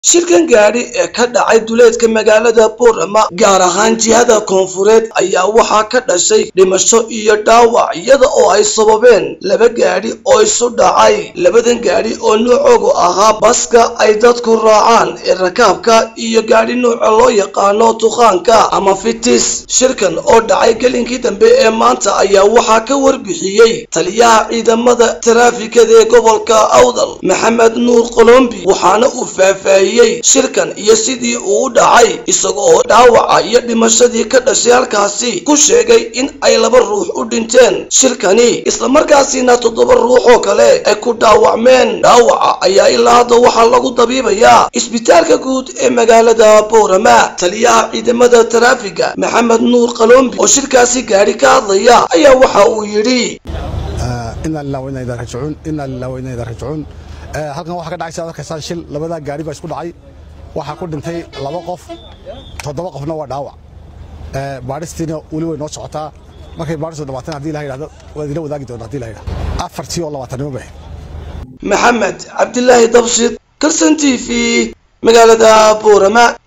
shirkan gaadhi ee ka dhacay duleedka magaalada boorama gaar ahaan jihada koonfureed ayaa waxaa ka dhashay dhimasho iyo dhaawac iyada oo ay sababeen laba gaadhi oo isu dhacay labadan gaadhi oo nuucoogu ahaa baska ay dadku raacaan ee rakaabka iyo gaadhi nuuca loo yaqaano tuqaanka ama fitis shirkan oo dhacay gelinkii dambe ee maanta ayaa waxaa ka warbixiyey taliyaha ciidamada taraafikada ee gobolka awdal maxamed nuur qolombi waxaana uu faahfaahiyey shirkan iyo sidii uu u dhacay isaga oo dhaawaca iyo dhimashadii ka dhashay halkaasi ku sheegay in ay laba ruux u dhinteen shirkani islamarkaasina toddoba ruux oo kale ay ku dhaawacmeen dhaawaca ayaa ilaa hadda waxaa lagu dabiibayaa isbitaalka guud ee magaalada boorama taliyaha ciidamada taraafiga maxamed nuur qalombi oo shirkaasi gaadhi ka hadlaya ayaa waxa uu yidhi ina lilah wa ina idaa rajicuun ina lilah wa ina idaa rajicuun halkan waxaa ka dhacay sidaad arkaysaan shil labadaa gaari baa isku dhacay waxaa ku dhintay laba qof toddoba qofna waa dhaawac baadhistiina weli way noo socotaa markay baadhistu dhamaatan haddii la yidhahdo waad ila wadaagi doonta hadii la yidhahdo afartii oo labaatanimo bay maxamed cabdilaahi dabshid karsan t v magaalada boorama